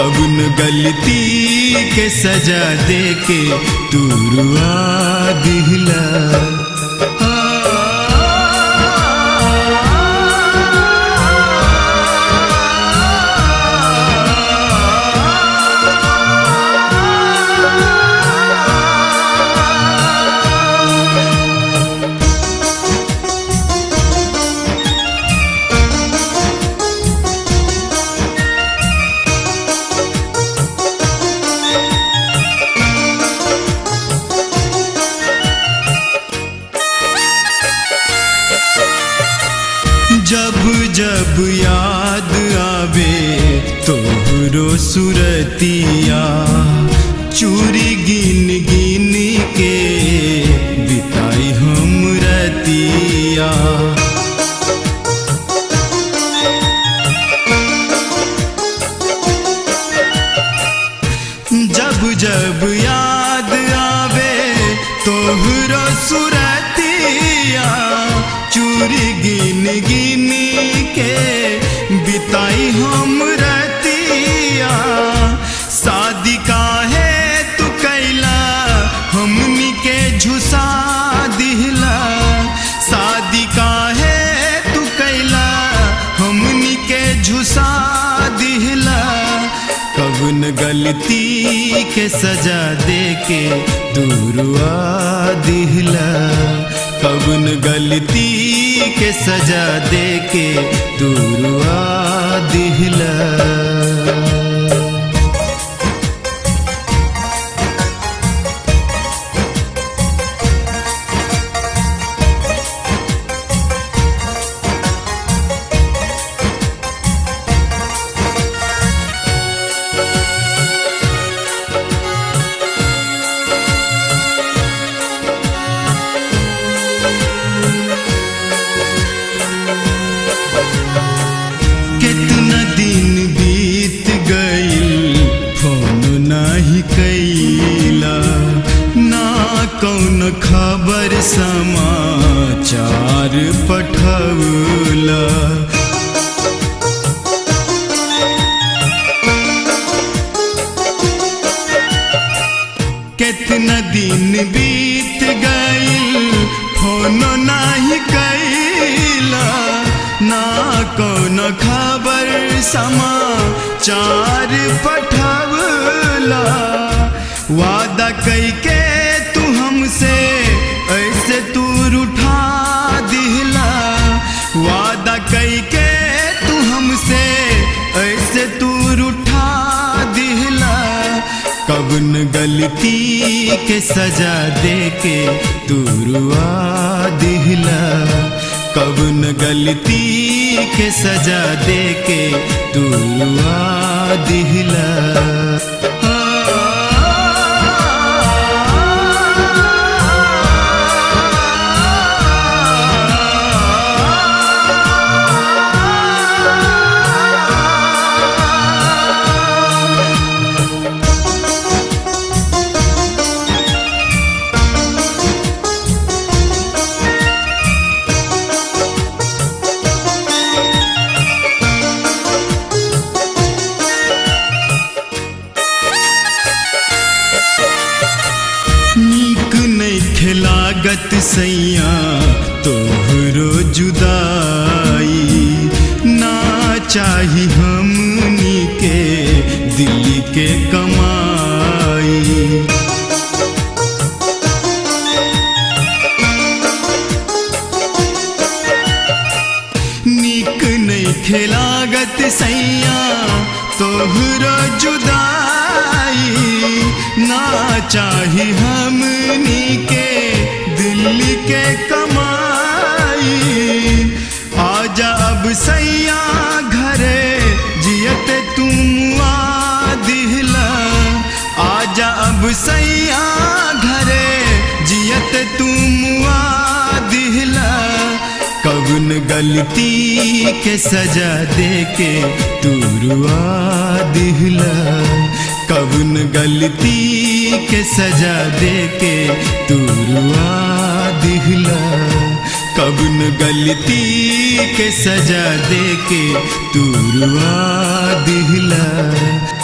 कबन गलती के सजा दे के तू रुआ दिहला जब जब याद आवे तोहरो सुरतिया चूरी गिन गिन के बिताई हम रतिया जब जब याद आवे तोहरो सुरतिया चूरी गिन गिन के बिताई हम रतिया शादी काहे तू कैला हमनी के झुसा दिहला शादी काहे तू कैला हमनी के झुसा दिहला कबन गलती के सजा दे के दूरुआ दिहला कबन गलती के सजा दे के दूरुआ दिहला कितना दिन बीत गईल फोन नाही कैला ना कौन खबर समाचार पठौला कितना दिन बीत गईल फोन नाही कैला ना कौन खबर समाचार पठवला वादा कई के तू हमसे ऐसे तू रूठा दिहला वादा कई के तू हमसे ऐसे तू रूठा दिहला कबन गलती के सजा दे के तू रुआ दिहला कबन गलती के सजा दे के तू रुआ दिहला नीक नहीं खिलागत सैया तोहरो जुदाई ना चाही हमनी के दिल्ली के कमाई नीक नहीं खिलागत सैया तोहरो जुदाई ना चाही हमनी के दिल्ली के कमाई आजा अब सैया घरे जियत तुम आ दिहला आजा अब सैया घरे जियत तुम आ दिहला कबन गलती के सजा दे के तू रुआ दिहला कबन गलती के सजा दे के तू रुआ दिहला कबन गलती के सजा दे के तू रुआ दिहला